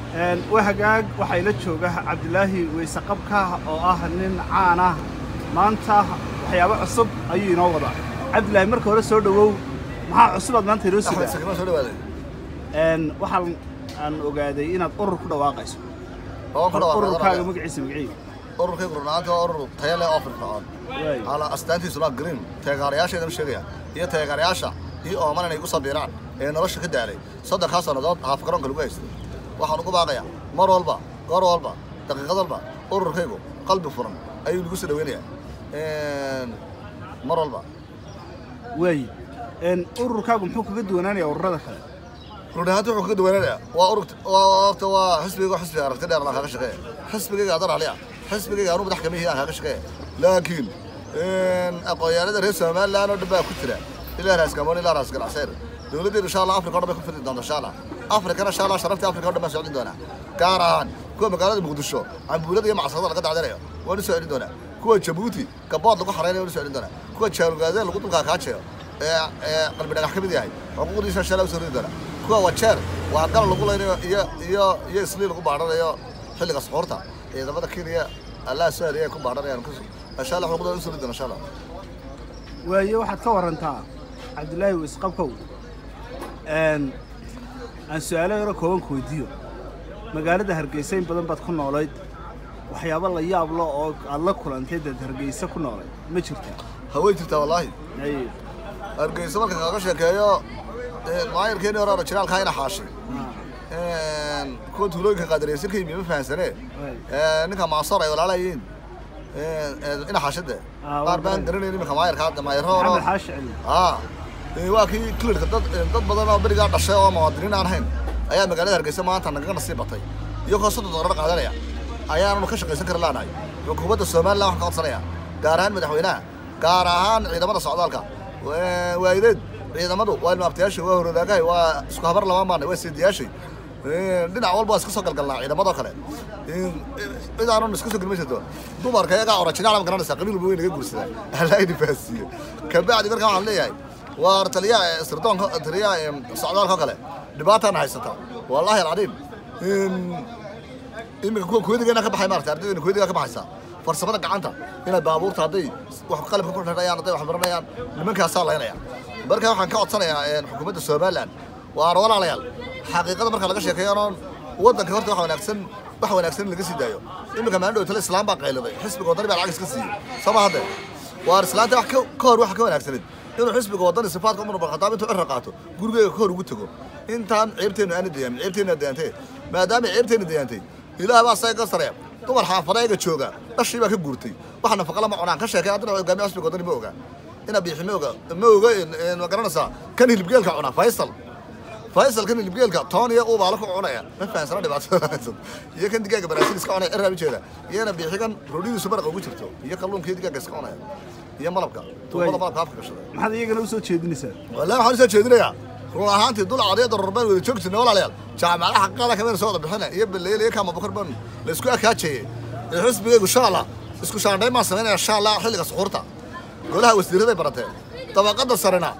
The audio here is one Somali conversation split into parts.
waa hagaag waxaa ila jooga cabdilaahi weyse qabka oo ah nin caan ah maanta waxyaabo cusub ayuu inoo wadaa cabdilaahi marka hore soo dhowow maxaa cusubaad maanta inoo axmed sidaa sakima soo dhawaaday waxaan aan ogaaday inaad urur ku dhawaaqayso oo ku ururkaaga dhawaaqay magaciisa magaciiga ururkaygu runaanta waa urur tayo leh oo firfircoon waay ala astaantiisuna green taageerayaasheedana sheegaya iyo taageerayaasha iyo ooman inay ku sabiraan ee nolosha ka daalay soddonkaa sannadood haaf garoonka lagu haystay waxaan ugu baaqayaa mar walba goor walba daqiiqad walba ururkaygu qalbi furan ayuu nagu soo dhaweynayaa mar walba waay ururkaagu muxuu kaga duwanaanayaa ururada kale run ahaanti wuxuu kaga duwanaanayaa waa ururta waa horta waa xisbiga xisbiga aragti dheer aan kaaga shaqeeya xisbigayga adan aliya xisbigayga anu madax kamihi aan kaaga shaqeeya laakiin aqoonyahanada reer somaliland oo dhan baa ku jira ilaa raas gamoon ilaa raas ganacseer dowladdeedu insha allah afrika o dhan bay ku fidi doonta insha allah afrikana insha allah sharaftii afrika o dhan baan socdin doonaa gaar ahaan kuwa magaalada muqdisho cambuulada iyo macsarada laga dacdanayo waan u soo celin doonaa kuwa jabuuti gabood lagu xareynayo waan u soo celin doonaa kuwa jaalugaadee lagu dulkaa kaajeeyo ee ee qalbi dhagax ka mid yahay xuquuqdiisa insha allah u soo ridi doonaa kuwa wajeer waa gal lagu leynayo iyo iyo iyo islii lagu baadhanayo xilliga suxuurta ciidamada kenya allah soo hariya ku baadhanayaan insha allah xuquuqdooda u soo ridi doona insha allah waaye waxaad ka warantaa cabdilaahi weyse qabkow aan su-aalo yaro kooban ku weydiiyo magaalada hargeysa in badan baad ku noolayd waxyaabo la yaab lo oo aad la kulantay dad hargeysa ku noolayd ma jirtaa haway jirtaa wallaahi Ay, hargeysa marka kaaga sheekeeyo maayarkeeni hore orajinaalkaa ina xaashay ah, kuwa tuulooyinka qaadareysan ka yimi ma fahansanee waay. ninka maasoor ay walaalayiin ina xaashade Ah, waa qaar baan garan. garanayn iminka maayarka hadda maayarro maxamed hore xaashi celi aa waa kii klirka dad dad badan oo berigaa dhashay oo muwaadiniin aan ahayn ayaa magaalada hargeysa maanta nagaga nasiib batay iyagoo soddon doolar qaadanaya ayaananu ka shaqaysan kari laanahay xukuumadda somaliland waxaan ka codsanaya gaar ahaan madaxweynaha gaar ahaan ciidamada socdaalka Waa- waayideed ciidamadu waa ilmaabtayaashay waa horodaagahay waa isku habar lama maanay waa seediyaashay dhinac walba waa iska soo galgalnaa ciidamadoo kale cid aanan iska soo gelma jirto dumarka iyagaa orajinaal ma garanaysaa qabiil weyn naga guursadaa allaahidi faasiye kabacdi markaa waxaan leeyahay waa taliyaha sirdoonka taliyaha socdaalka oo kale dhibaataana haysata wallaahi alcadiim iminka kuwa kuwadigeena ka baxay maarata ardaydeena kuwadigaa ka baxaysa farsamada gacanta inay baabuurta hadday wax qalabka ku xidhayaan hadday wax baranayaan nimankaasaa laynaya marka waxaan ka codsanayaa xukuumadda somaliland waa walaalayaal xaqiiqada marka laga sheekeeyo anoon waddanka horta wax wanaagsan wax wanaagsan in laga sii daayo iminka maalin dhow tale islaam baa qayliday xisbiga waddani baa lacag iska siiyey sama hadde waar islaanta wax ka ka hor waxa ka wanaagsaneed inuu xisbiga waddani sifaadka umar barkhataab intuu cirra qaato gurigeyga ka hor ugu tego intaan ceebteennu aana dayaamin ceebteenna dayaantee maadaama ceebteenna dayaantay ilaah baa saga sareeya dumar xaafadayga jooga dhashii baa ka guurtay wax nafaqa lama cunaan ka sheekay haddana hogaamiya xisbiga waddani ma oga ina biixi ma oga ma oga ma garanaysaa kan hilibgeelka cuna faysal faysal kan hilibgeelka toon iyo uubaala ku cunaya ma fahansana dhibaatada haysan iyo kan digaaga baraasiil iska cunaya cirraa jeeda iyana biixi kan roodhidiisu maraqa ugu jirto iyo kalluunka iyo digaaga iska cunaya iyo malabka tuubada malabka afka gashada maxaad iyagana u soo jeedinaysaa wallahi waxaan usoo jeedinayaa run ahaantii dul cadiyada rarbaan wada joog jirnay walaalayaal jaamacadaha xaqaada kamida soo wada bixina iyo baleyl iyo kaama bukar ban la isku akaajeeyey ee xisbigaygu insha allah isku shaandhayn baan samaynaya insha allah xilliga suxuurta golaha wasiiraday barateen dabaqada sarena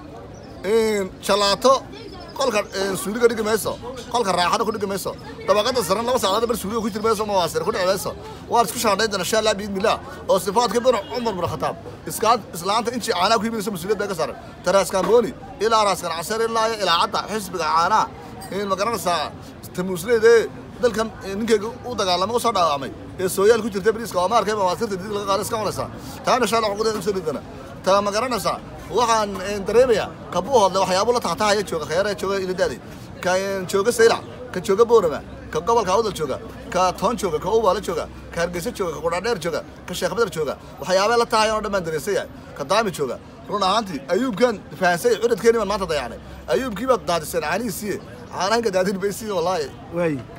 jalaato qolka suuliga dhigi mayso qolka raaxada ku dhigi mayso dabaqada sarena laba saacadood bar suuliga ku jiri mayso mawaasir ku dhici mayso waan isku shaandhayn doona insha allah biidnillah oo sifaadka bin cumar bin khataab iskaad islaanta intii caanaha ku yiminayso mas-uuliyad bay ka saaran taraaskambooni ilaa raaskan casar ilaa iyo ilaa cadda xisbiga caanaha ma garanaysaa tamuusleede dalkan ninkeyga u dagaalamay u soo dhaawacmay ee sooyaal ku jirta bariiska oo maarkay mawaasirta did laga qaada iska cunaysaa taana insha allah xuquuqdeeda usoo dhidana taa ma garanaysaa waxaan dareemayaa kabuu hodle waxyaabo la tahtahaya jooga khayara jooga iladaadi ka jooga saylac ka jooga boorama ka gobolka awdal jooga ka toon jooga ka ubaala jooga ka hargeysa jooga ka qudhaadheer jooga ka sheekh badar jooga waxyaabee la tahayan oo dhan baan dareensay yahay ka daami jooga run ahaantii ayuubkan fahansay cudadkeeni baan maanta dayacnay ayuubkii baad daadiseen caanihiisiiye caanahinka daadin baysiin wallaahi waay